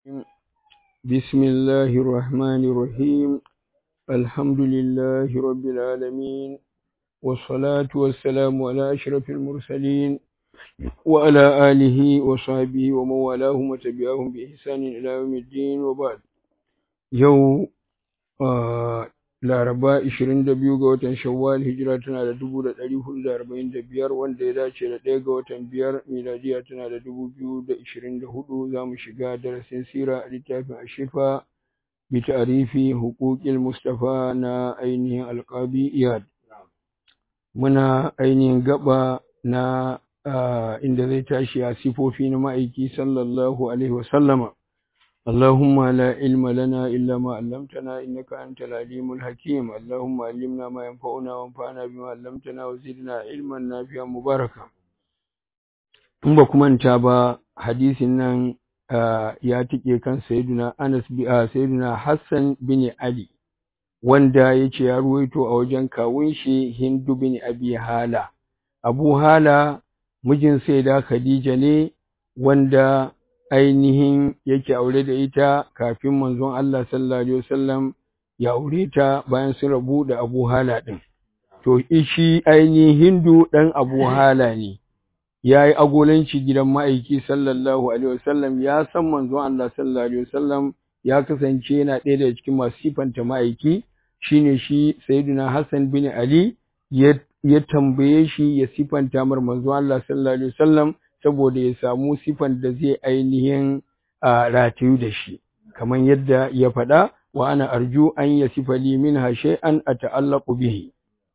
بسم الله الرحمن الرحيم الحمد لله رب العالمين والصلاة والسلام على أشرف المرسلين وعلى آله وصحبه ومن والاهم وتبعهم بإحسان إلى يوم الدين وبعد يوم آه Laraba 22 ga watan Shawwal hijira tana da 1445 wanda ya dace da 1 ga watan biyar miladiya tana da 2024 za mu shiga darasin sira a littafin Ashifa bi ta'rifi huquqil Mustafa na ainihin alqabi Iyad muna ainihin gaba na inda zai tashi a sifofi na ma'aiki sallallahu alaihi wasallama اللهم لا علم لنا إلا ما علمتنا إنك أنت العليم الحكيم اللهم علمنا ما ينفعنا وانفعنا بما علمتنا وزدنا علما نافعا مباركا in ba ku manta ba hadisin nan ya tike kan sayyiduna Anas bi sayyiduna Hassan bin Ali wanda yace ya ruwaito a wajen kawun shi Hindu bin Abi Hala Abu Hala mijin sayyida Khadija ne wanda ainihin yake aure da ita kafin manzon Allah sallallahu alaihi wasallam ya aure ta bayan sun rabu da Abu Hala din to shi ainihin Hindu dan Abu Hala ne yayi agolanci gidan ma'aiki sallallahu alaihi wasallam ya san manzon Allah sallallahu alaihi wasallam ya kasance yana ɗaya daga cikin masu sifanta ma'aiki shine shi Sayyidina Hassan bin Ali ya ya tambaye shi ya sifanta mar manzon Allah sallallahu alaihi wasallam saboda ya samu sifan da zai ainihin ratayu da shi kamar yadda ya faɗa wa ana arju an ya sifali min hashe an a ta'allaku bihi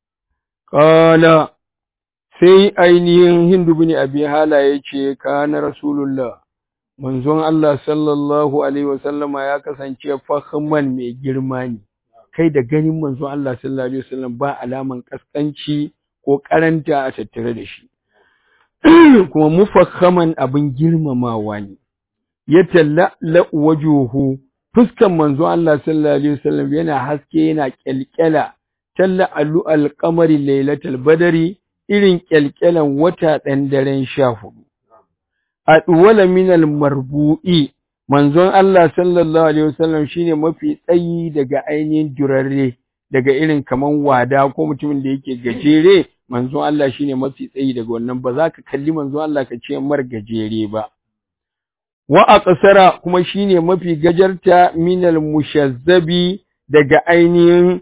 ƙala sai ainihin hindu bin abi hala ya ce kana rasulullah manzon Allah sallallahu alaihi wasallama ya kasance fahimman mai girma ne kai da ganin manzon Allah sallallahu alaihi wasallam ba alaman kaskanci ko karanta a tattare da shi kuma mufakhaman abin girmamawa ne ya talla wajuhu fuskan manzo Allah sallallahu alaihi wasallam yana haske yana kyalkyala talla alu alqamari lailatul badri irin kyalkyalan wata dan daren 14 adwala min almarbu'i manzon Allah sallallahu alaihi wasallam shine mafi tsayi daga ainihin durarre daga irin kaman wada ko mutumin da yake gajere manzon Allah shine mafi tsayi daga wannan ba za ka kalli manzon Allah ka ce mar gajere ba wa aqsara kuma shine mafi gajarta minal mushazzabi daga ainihin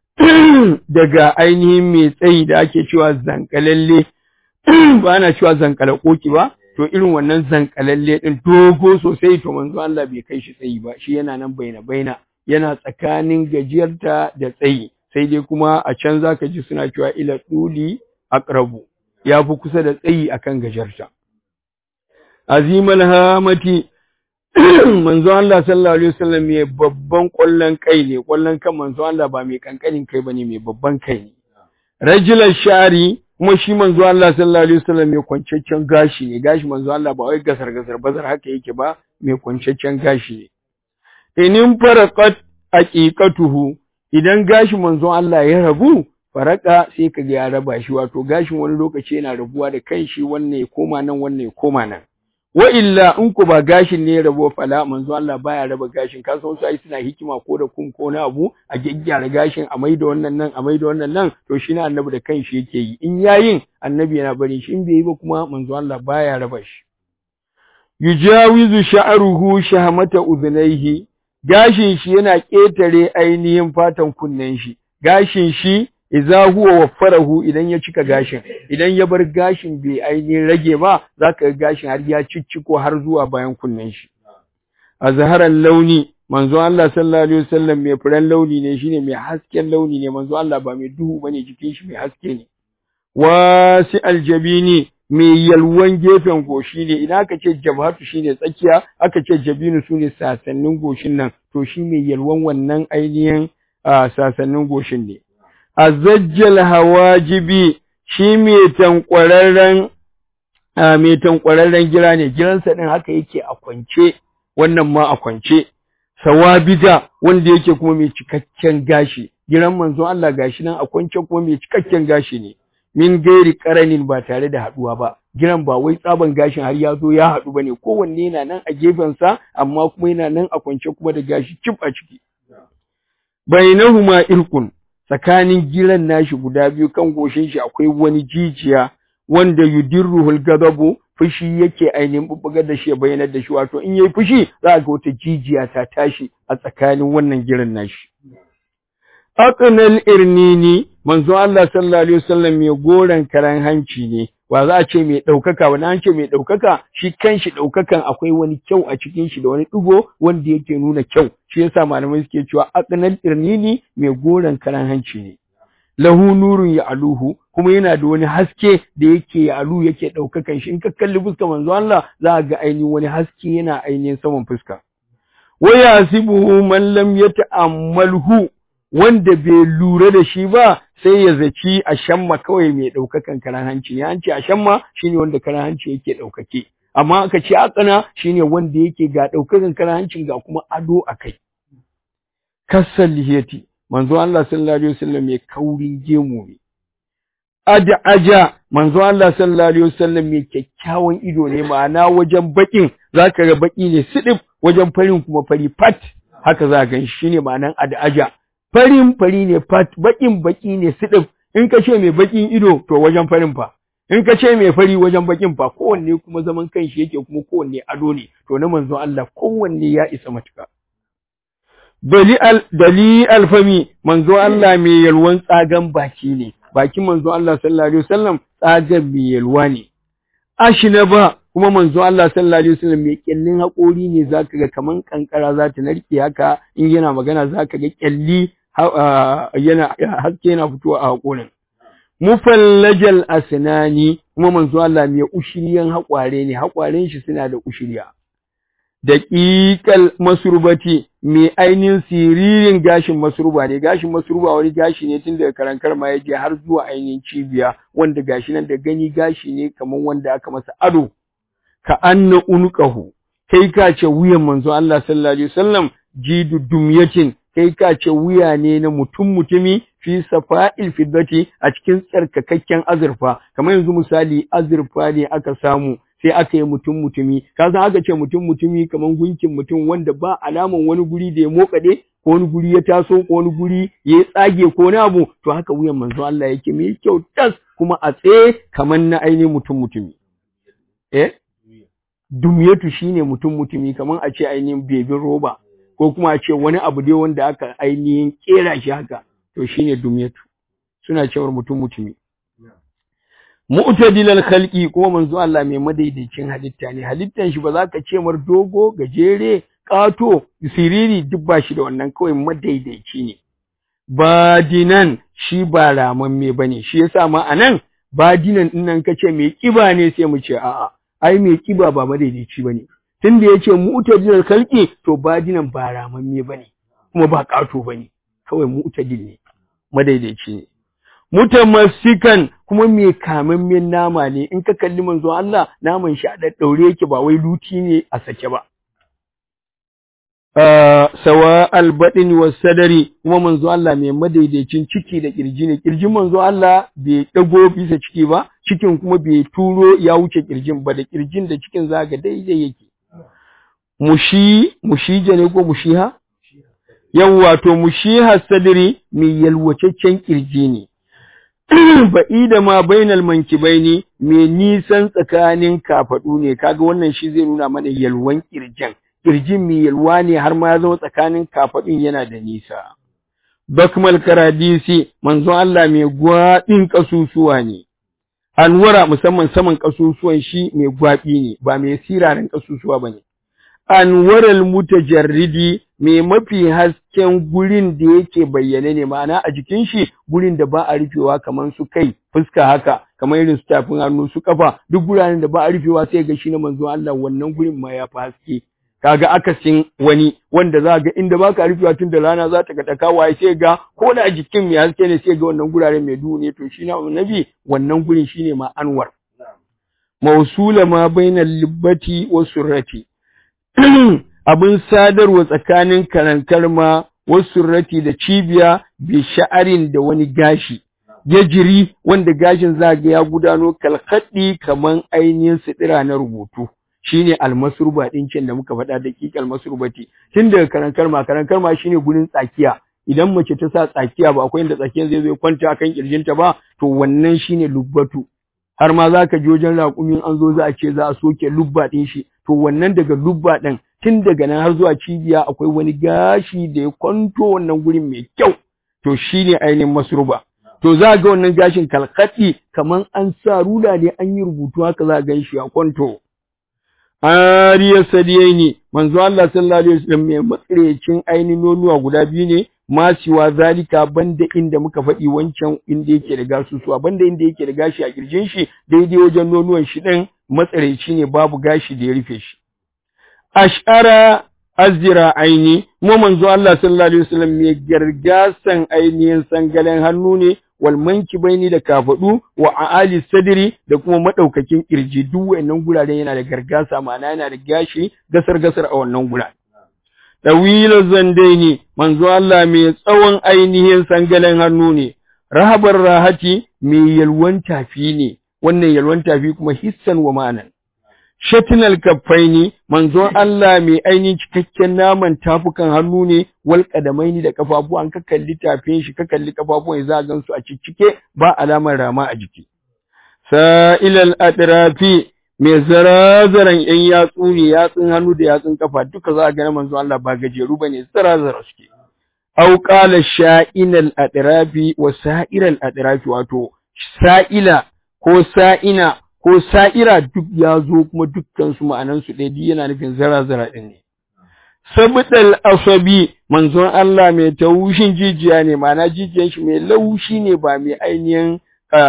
daga ainihin mai tsayi da ake cewa zankalalle ba na cewa zankala koki ba to irin wannan zankalalle din dogo sosai to manzon Allah bai kai shi tsayi ba shi yana nan baina baina yana tsakanin gajiyarta da tsayi sai dai kuma a can zaka ji suna cewa ila duli aqrabu ya fi kusa da tsayi akan gajarta azimal hamati manzo Allah sallallahu alaihi wasallam mai babban kwallon kai ne kwallon kan manzo Allah ba mai kankanin kai bane mai babban kai ne rajulan shari kuma shi manzo Allah sallallahu alaihi wasallam mai kwancaccen gashi ne gashi manzo Allah ba wai gasar gasar bazar haka yake ba mai kwancaccen gashi ne inin faraqat aqiqatuhu idan gashin manzon Allah ya rabu faraka sai ka ga ya raba shi wato gashin wani lokaci yana rabuwa da kanshi wannan ya koma nan wannan ya koma nan wa illa in ku ba gashin ne ya rabu fala manzon Allah baya raba gashin ka san wasu ai suna hikima ko da kum ko na abu a gyaggyara gashin a maida wannan nan a maida wannan nan to shi na annabi da kanshi yake yi in yayin annabi yana bari shi in bai yi ba kuma manzon Allah baya raba shi yujawizu sha'ruhu shahmata udhnayhi gashin shi yana ƙetare ainihin fatan kunnen shi gashin shi idza huwa waffarahu idan ya cika gashin idan ya bar gashin bai ainihin rage ba zaka ga gashin har ya cicciko har zuwa bayan kunnen shi azharan launi manzo Allah sallallahu alaihi wasallam mai furen launi ne shine mai hasken launi ne manzo Allah ba mai duhu bane jikin shi mai haske ne wasi aljabini mai yalwan gefen goshi ne idan aka ce jabhatu shine tsakiya aka ce jabinu sune sasannin goshin nan to shi mai yalwan wannan ainihin sasannin goshin ne azajjal hawajibi shi mai tankwararren mai tankwararren gira ne giransa din haka yake a kwance wannan ma a kwance sawabida wanda yake kuma mai cikakken gashi giran manzo Allah gashi nan a kwance kuma mai cikakken gashi ne min gairi karanin ba tare da haduwa ba giran ba wai tsaban gashin har ya zo ya haɗu bane kowanne yana nan a gefensa amma kuma yana nan a kwance kuma da gashi cif a ciki bainahuma irkun tsakanin giran nashi guda biyu kan goshin shi akwai wani jijiya wanda yudirruhul gadabu fushi yake ainihin bubbugar da shi ya bayyanar da shi wato in yayi fushi za a ga wata jijiya ta tashi a tsakanin wannan giran nashi aqnal irnini manzo Allah sallallahu alaihi wasallam mai goran karan hanci ne ba za a ce mai ɗaukaka wani an ce mai ɗaukaka shi kanshi ɗaukakan akwai wani kyau a cikin shi da wani ɗigo wanda yake nuna kyau shi yasa malamai suke cewa aqnal irnini mai goran karan hanci ne lahu nurun ya aluhu kuma yana da wani haske da yake ya alu yake ɗaukakan shi in ka kalli fuskar manzo Allah za a ga ainihin wani haske yana ainihin saman fuska wa yasibuhu man lam yata'ammalhu wanda bai lura da shi ba sai ya zaci a shamma kawai mai ɗaukakan karan hanci ne an ce a shamma shine wanda karan hanci yake ɗaukake amma aka ce akana shine wanda yake ga ɗaukakan karan hancin ga kuma ado a kai kasal lihiyati manzo Allah sallallahu alaihi wasallam mai kaurin gemu ne ada aja manzo Allah sallallahu alaihi wasallam mai kyakkyawan ido ne ma'ana wajen bakin zaka ga baki ne sidif wajen farin kuma fari fat haka za ga shi ne ma'anan ada aja farin fari ne fat bakin baki ne sidif in ka ce mai bakin ido to wajen farin fa in ka ce mai fari wajen bakin fa kowanne kuma zaman kanshi yake kuma kowanne ado ne to na manzo Allah kowanne ya isa matuka dali al dali alfami manzo Allah mai yalwan tsagan baki ne bakin manzo Allah sallallahu alaihi wasallam tsagan mai yalwa ne ashina ba kuma manzo Allah sallallahu alaihi wasallam mai kyallin haƙori ne zaka ga kaman kankara za ta narke haka in yana magana zaka ga kyalli yana haske yana fitowa a haƙorin mufallajal asnani kuma manzo Allah mai ushiriyan haƙware ne haƙwaren shi suna da ushiriya daƙiƙal masurbati mai ainihin siririn gashin masurba ne gashin masurba wani gashi ne tun daga karankar ma ya je har zuwa ainihin cibiya wanda gashi nan da gani gashi ne kamar wanda aka masa ado ka anna unqahu kai ka ce wuyan manzo Allah sallallahu alaihi wasallam jidu dumyatin kai ka ce wuya ne na mutum mutumi fi safa'il fiddati a cikin tsarkakakken azurfa kamar yanzu misali azurfa ne aka samu sai aka yi mutum mutumi ka san aka ce mutum mutumi kamar gunkin mutum wanda ba alaman wani guri da ya mokade ko wani guri ya taso ko wani guri ya tsage ko wani abu to haka wuyan manzo Allah yake mai kyau tas kuma a tsaye kamar na ainihin mutum mutumi eh dumyatu shine mutum mutumi kamar a ce ainihin bebin roba ko kuma a ce wani abu dai wanda aka ainihin kera shi haka to shine dumyatu suna cewar mutum mutumi mu'tadilal khalqi kuma manzo Allah mai madaidaicin halitta ne halittan shi ba za ka ce mar dogo gajere kato siriri duk ba shi da wannan kawai madaidaici ne badinan shi ba ramamme bane shi yasa ma anan badinan din nan kace mai kiba ne sai mu ce a'a ai mai kiba ba madaidaici bane tunda yace mu'tadilal khalqi to badinan ba ramamme bane kuma ba kato bane kawai mu'tadil ne madaidaici ne mutamassikan kuma mai kamammen nama ne in ka kalli manzo Allah naman shi a daddaure yake ba wai luti ne a sake ba sawa albadin wa sadari kuma manzo Allah mai madaidaicin ciki da kirji ne kirjin manzo Allah bai dago bisa ciki ba cikin kuma bai turo ya wuce kirjin ba da kirjin da cikin zaga daidai yake mushi mushija ne ko mushiha yawwa to mushiha sadri mai yalwacaccen kirji ne ba'ida ma bainal mankibaini mai nisan tsakanin kafadu ne kaga wannan shi zai nuna mana yalwan kirjin kirjin mai yalwa ne har ma ya zama tsakanin kafadun yana da nisa bakmal karadisi manzo Allah mai gwaɗin kasusuwa ne anwara musamman saman kasusuwan shi mai gwaɓi ne ba mai sirarin kasusuwa bane anwaral mutajarridi mai mafi hasken gurin da yake bayyane ne ma'ana a jikin shi gurin da ba a rufewa kamar su kai fuska haka kamar irin su tafin hannu su kafa duk guraren da ba a rufewa sai ga shi na manzo Allah wannan gurin ma ya fi haske kaga akasin wani wanda za ga inda baka rufewa tun da rana za ta ga takawa sai ga ko da jikin mai haske ne sai ga wannan guraren mai duhu ne to shi na annabi wannan gurin shine ma anwar mausula ma bainal libbati wa surrati abin sadarwa tsakanin karankar ma wasu rati da cibiya bi sha'arin da wani gashi ya jiri wanda gashin zaga ya gudano kalkaddi kaman ainihin sidira na rubutu shine almasruba din can da muka faɗa da kikal masrubati tun daga karankar ma karankar ma shine gurin tsakiya idan mace ta sa tsakiya ba akwai inda tsakiyar zai zo kwanta kan kirjinta ba to wannan shine lubbatu har ma zaka ji wajen raƙumin an zo za a ce za a soke lubba din shi to wannan daga lubba din tun daga nan har zuwa cibiya akwai wani gashi da ya kwanto wannan gurin mai kyau to shine ainihin masruba to za ga wannan gashin kalkati kaman an sa rula ne an yi rubutu haka za gan shi a kwanto ariya sadiyaini manzo Allah sallallahu alaihi wasallam mai matsarecin ainihin nonuwa guda biyu ne masiwa zalika banda inda muka faɗi wancan inda yake da gasusuwa banda inda yake da gashi a kirjin shi daidai wajen nonuwan shi din matsareci ne babu gashi da ya rufe shi ash'ara azira aini mu manzo Allah sallallahu alaihi wasallam mai gargasan ainihin sangalen hannu ne wal mankibaini da kafadu wa aali sadri da kuma madaukakin kirji duk wayannan guraren yana da gargasa ma'ana yana da gashi gasar gasar a wannan guraren Ɗawilar zandaini, manzo Allah mai tsawon ainihin sangalen hannu ne, rahabar rahati mai yalwan tafi ne, wannan yalwan tafi kuma hissan wa ma'anan. Shatinal kaffaini, manzo Allah mai ainihin cikakken naman tafukan hannu ne, wal ƙadamaini da kafafu an ka kalli tafin shi, ka kalli kafafuwan za a gansu a ciccike ba alamar rama a jiki. Sa'ilal atrafi mai zarazaran ‘yan yatsu ne yatsun hannu da yatsun kafa duka za a gani manzo Allah ba gajeru ba ne zarazara suke. Au ƙala sha'inal aɗirafi wa sa'iral aɗirafi wato sa'ila ko sa'ina ko sa'ira duk ya zo kuma dukkan su ma'anansu ɗaya duk yana nufin zarazara ɗin ne. Sabidal asabi manzon Allah mai taushin jijiya ne ma'ana jijiyan shi mai laushi ne ba mai ainihin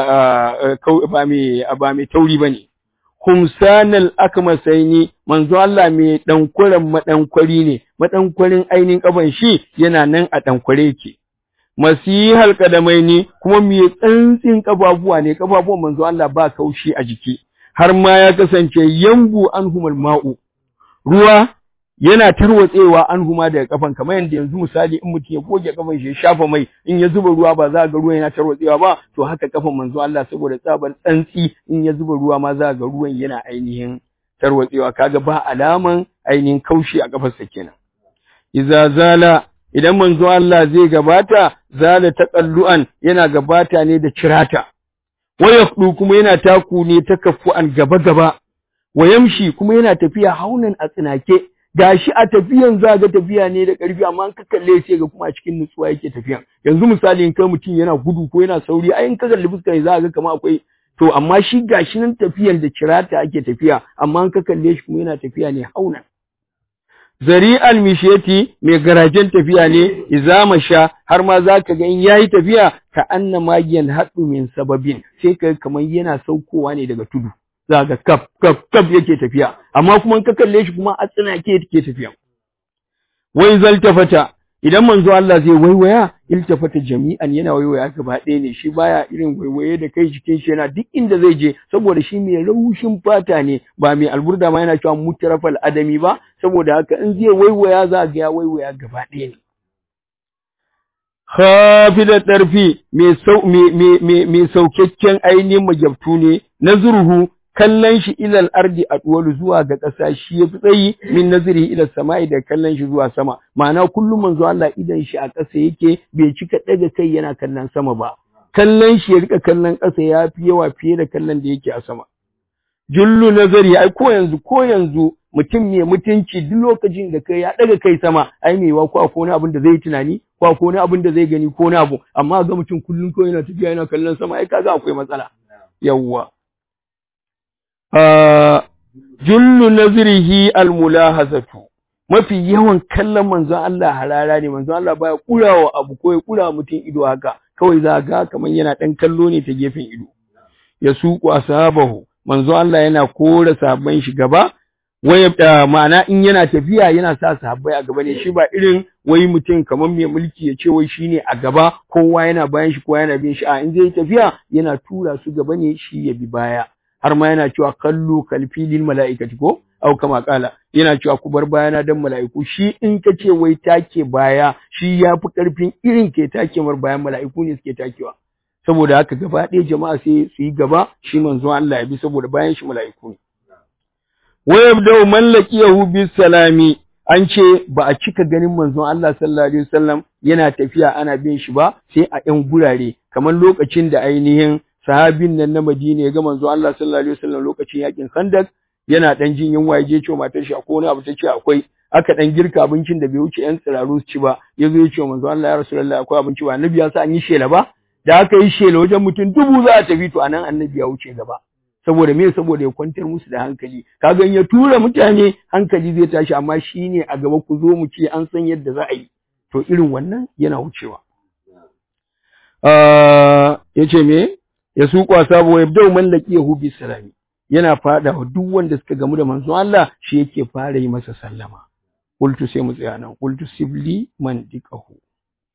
ba mai tauri ba ne. kumsanal akmasaini manzo Allah mai dankuran madankwari ne madankwarin ainin kaban shi yana nan a dankware yake masihal kadamaini kuma mai tsantsin kafafuwa ne kafafuwan manzo Allah ba kaushi a jiki har ma ya kasance yambu anhumul ma'u ruwa yana tarwatsewa an huma daga kafan kamar yadda yanzu misali in mutum ya goge kafan shi ya shafa mai in ya zuba ruwa ba za ga ruwan yana tarwatsewa ba to haka kafan manzo Allah saboda tsabar tsantsi in ya zuba ruwa ma za ga ruwan yana ainihin tarwatsewa kaga ba alaman ainihin kaushi a kafarsa kenan idza zala idan manzo Allah zai gabata zala taqallu'an yana gabata ne da cirata wayafdu kuma yana taku ne takaffu'an gaba gaba wayamshi kuma yana tafiya haunan a tsinake gashi a tafiyan za ga tafiya ne da ƙarfi amma an ka kalle sai ga kuma a cikin nutsuwa yake tafiyan yanzu misali in kai mutum yana gudu ko yana sauri ai in ka kalli fuskar za ga kamar akwai to amma shi gashi nan tafiyan da kirata ake tafiya amma an ka kalle shi kuma yana tafiya ne haunan zari'al mishiyati mai garajen tafiya ne izama sha har ma za ka ga in yayi tafiya ka anna magiyan haɗu min sababin sai ka kamar yana saukowa ne daga tudu za ga kaf kaf kaf yake tafiya amma kuma ka kalle shi kuma a tsinake yake tafiya wai zaltafata idan manzo Allah zai waiwaya iltafata jami'an yana waiwaya gaba ɗaya ne shi baya irin waiwaye da kai jikin shi yana duk inda zai je saboda shi mai raushin fata ne ba mai alburda ma yana cewa mutarafal adami ba saboda haka in zai waiwaya za ga ya waiwaya gaba ɗaya ne khafida tarfi mai sau mai saukakken ainihin magyabtu ne nazruhu kallon shi ilal ardi adwalu zuwa ga ƙasa shi yafi tsayi min nazari ila sama'i da kallon shi zuwa sama ma'ana kullum manzo Allah idan shi a ƙasa yake bai cika daga kai yana kallon sama ba kallon shi ya rika kallon ƙasa yafi yawa fiye da kallon da yake a sama jullu nazari ai ko yanzu ko yanzu mutum mai mutunci duk lokacin da kai ya daga kai sama ai mai wa ko akwai wani abin da zai tunani ko akwai wani abin da zai gani ko wani abu amma ga mutum kullum ko yana tafiya yana kallon sama ai kaga akwai matsala yawwa jullu nazrihi almulahazatu mafi yawan kallon manzon Allah harara ne manzon Allah baya kurawa abu ko ya kura mutum ido haka kawai za ga kamar yana dan kallo ne ta gefen ido ya suku ashabahu manzon Allah yana kora sabban shi gaba wai ma'ana in yana tafiya yana sa sahabbai a gaba ne shi ba irin wai mutum kamar mai mulki ya ce wai shine a gaba kowa yana bayan shi kowa yana bin shi a in zai tafiya yana tura su gaba ne shi ya bi baya har ma yana cewa kallu kalfilin mala'ikati ko au kama kala yana cewa ku bar bayana dan mala'iku shi in ka ce wai take baya shi ya fi karfin irin ke take mar bayan mala'iku ne suke takewa saboda haka gaba ɗaya jama'a sai su yi gaba shi manzon Allah ya bi saboda bayan shi mala'iku ne wa yabda'u man laqiyahu bis salami an ce ba a cika ganin manzon Allah sallallahu alaihi wasallam yana tafiya ana bin shi ba sai a ɗan gurare kamar lokacin da ainihin sahabin nan na Madina ya ga manzon Allah sallallahu alaihi wasallam lokacin yakin Khandak yana dan jin yunwa ya je ce matar shi akwai wani abu ta ce akwai aka dan girka abincin da bai wuce yan tsiraru su ci ba yazo ya ce manzon Allah ya rasulullahi akwai abinci ba annabi ya sa an yi shela ba da aka yi shela wajen mutum dubu za a tafi to anan annabi ya wuce gaba saboda me saboda ya kwantar musu da hankali kaga in ya tura mutane hankali zai tashi amma shine a gaba ku zo mu ce an san yadda za a yi to irin wannan yana wucewa uh, yace me ya suƙwa sabo ya bdau man laqiyahu bi salami yana fada wa duk wanda suka gamu da manzon Allah shi yake fara yi masa sallama qultu sai mu tsaya nan qultu sibli man dikahu